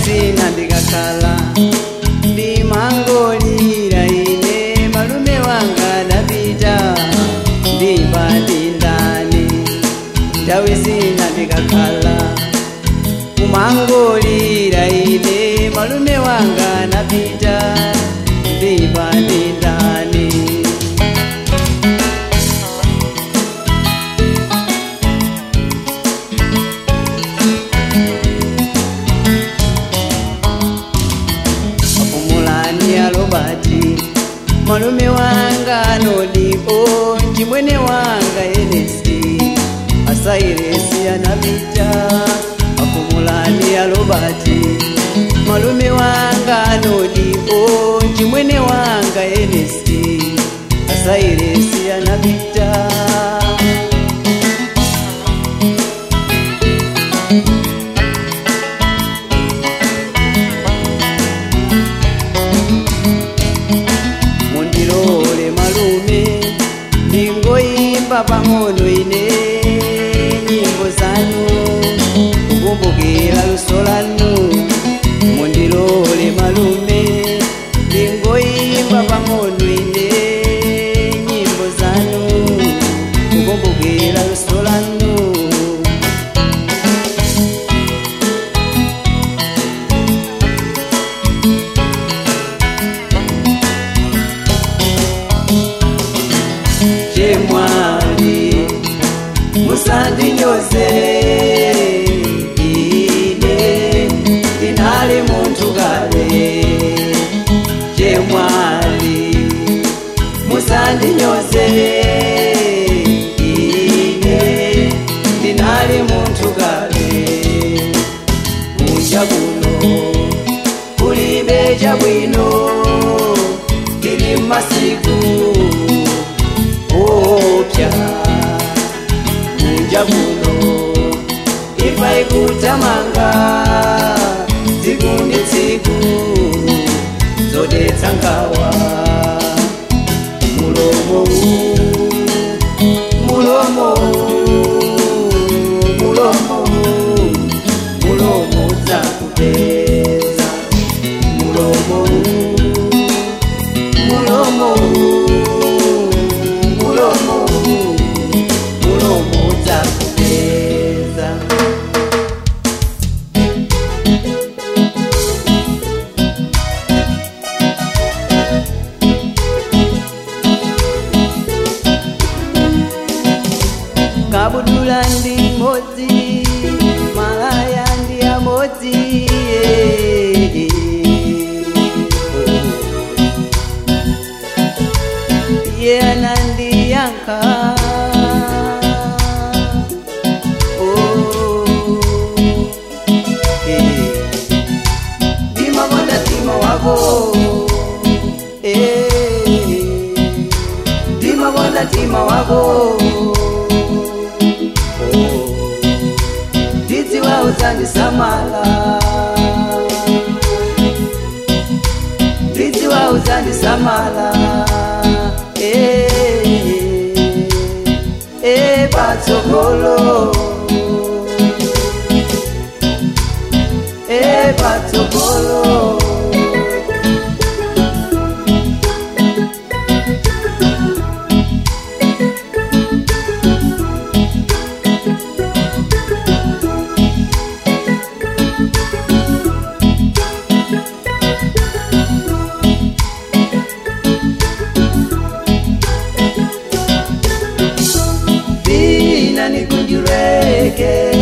zina ndikakhala ndimangolira ine malume wanga ndapita ndimba ndindani nthawi zina ndikakhala kumangolira ine malume wanga ndapita ndimba ndindani apumulani alobati malume wanga nodipo chimwene wanga enesi asairesi anapita apumulani alobati malume wanga nodipo chimwene wanga enesi asairesi anapita mundilole malume ndingoimba pang'ono ine nyimbo zanu kukumbukira luso lanu mundilole malume ndingoimba pang'ono ine nyimbo zanu kukumbukira luso lanu chemwali musandinyoze ine ndinali muntu kale chemwali musandinyoze ine ndinali muntu kale kunja kuno kulibe chabwino tili masiku opya kunja kuno ifa ikutamanga tsiku ndi tsiku zodetsa ngawa mulomo mulomo mulomo mulomo dzakupeza mulomo mulomo mulomo mulomo dzakupeza kabudula ndi modzi malaya ndi amodzi iye anandiyankha Oh, eh. ndimakonda mtima wako Eh, ndimakonda mtima wako ndidziwa uzandisamala ndidziwa uzandisamala Eh, eh, patsogolo Eh, patsogolo vina nikunjureke